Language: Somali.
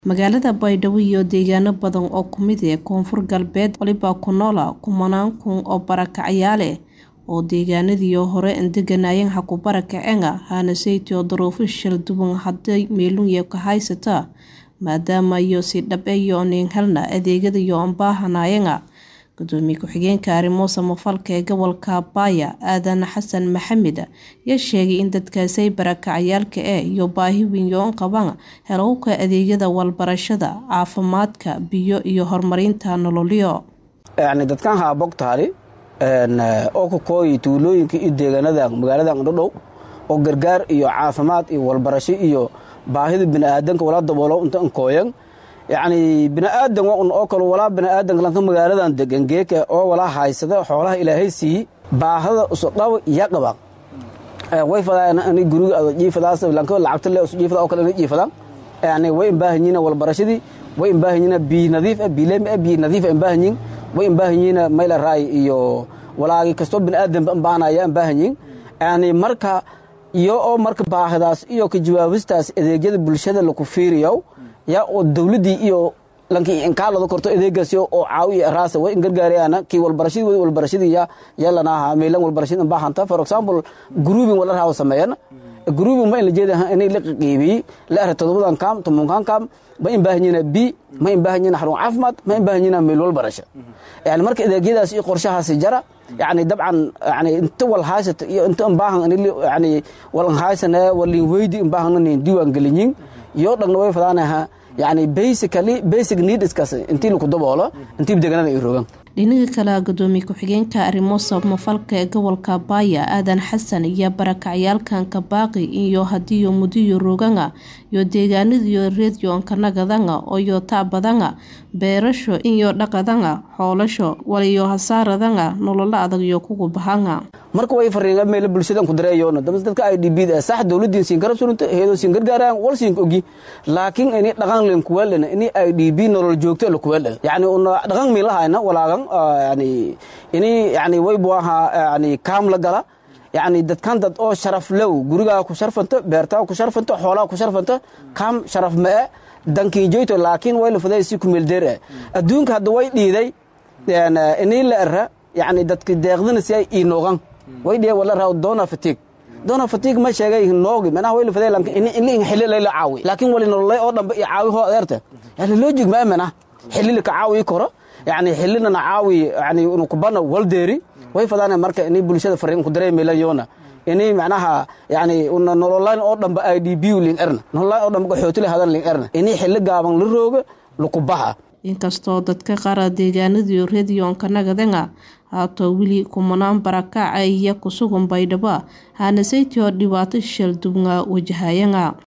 Magaalada Baydhabo iyo deegaano badan oo ku mid ah Koonfur Galbeed waliba ku noolaa kumanaan kun oo barakacayaal ah oo deegaanadii hore deganayeen ha ku barakaceen hana saytoo duruufo shil duwan hadday meelun ka haysata maadaama iyo si dhab ah yooneen helna adeegyada iyo aan baahanaayeen gudoomiye ku-xigeenka arrimo samafalka ee gobolka Baya Aadan Xasan Maxamed ayaa sheegay in dadkaasi barakacayaalka ah iyo baahi weyn oo qabaan helowga adeegyada walbarashada caafimaadka biyo iyo horumarinta nololyo yacni dadkan haabog taali oo ka kooyi tuulooyinka iyo deegaanada magaalada dhadhow oo gargaar iyo caafimaad iyo walbarasho iyo baahida bini'aadanka wala daboolo inta kooyan yacni bini'aadan oo kale walaa bini'aadanka lanka magaaladan degan geeka oo walaa haysada xoolaha ilaahay siiyi baahada usudhaw iya qaba way fadaan ani guriga ado jiifadaas lanka lacagta le usu jiifada oo kale ina jiifadaan yacni way imbaahanyiina walbarashadii way imbaahanyiina biyo nadiif ah biileem ah biyo nadiif ah imbaahanyiin way imbaahanyiina mayla raay iyo walaagi kastoo bini'aadanba imbaanaya imbaahanyiin yacni marka iyo oo marka baahidaas iyo ka jawaabistaas adeegyada bulshada laku fiiriyo yaa oo dawladdii iyo lankii inkaalada korto adeegaasi oo caawi iyo raasa way ingargaarayaan kii walbarashadii way walbarashadii yaa yaa lanaaha meelan walbarashada baahanta for example grouping wala raaw sameeyana grouping ma in la jeeda inay la qiibiyey la ara todobadan kaam tobankan kaam ma in baahanyiina bi ma in baahanyiina xarun caafimaad ma in baahanyiina meel walbarasho yani marka adeegyadaas iyo qorshahaasi jara yani dabcan yani inta wal haysata iyo inta imbaahan yani walan haysana walin weydi imbaahan nin diiwaan gelinyin iyo dhagna way fadaanaha yani basically basic needskaas intii laku daboolo intii deegaanada ay rogaan dhinaga kale gudoomiye ku-xigeenka arrimo samafalka ee gobolka Baya Aadan Xasan iyo barakacayaalkan ka baaqi iyo hadiyo mudiyo roganga iyo deegaanadiyo reediyo kannagadanga iyo taabadanga beerasho iyo dhaqadanga xoolasho waliyo hasaaradanga nolola adag iyo kugu bahanga marka way fariinga meel bulshadan ku dareeyoona dadka IDB da sax dawladdiin siin garab sunta heedo siin gargaaraan wal siin ogi laakiin ini dhaqan leen ku weelna ini IDB nolol joogto la ku weelna yani una dhaqan mi lahayna walaagan yani ini yani way buaha yani kaam la gala yani dadkan dad oo sharaf low gurigaa ku sharfanta beertaa ku sharfanta xoolaa ku sharfanta kaam sharaf ma dankii joyto laakiin way la faday si ku meel deer adduunka hadda way dhiiday ini la era yani dadka deeqdina si ay inoogan way dhiya wala raaw doona fatiig doona fatiig ma sheegay noogi manaha way la faday lanka ini in xilli la caawi laakiin wali nololay oo dhanba iyo caawi hoo adeerta yani logic ma amana xilli la ka caawi karo yani xillina na caawi yani inu kubana waldeeri way fadaan marka ini bulshada fariin ku dareemaylan yoona ini macnaha yani una nololaan oo dhanba i d b ling erna nololaan oo dhanba qaxootile hadan ling erna ini xilli gaaban la rooga lakubaha inkastoo dadka qaar deegaanadii rediyoonka nagadanga haato weli kumanaan barakaca iyo kusugan baydhabo hana saytoo dhibaato shil dubnga wajahayanga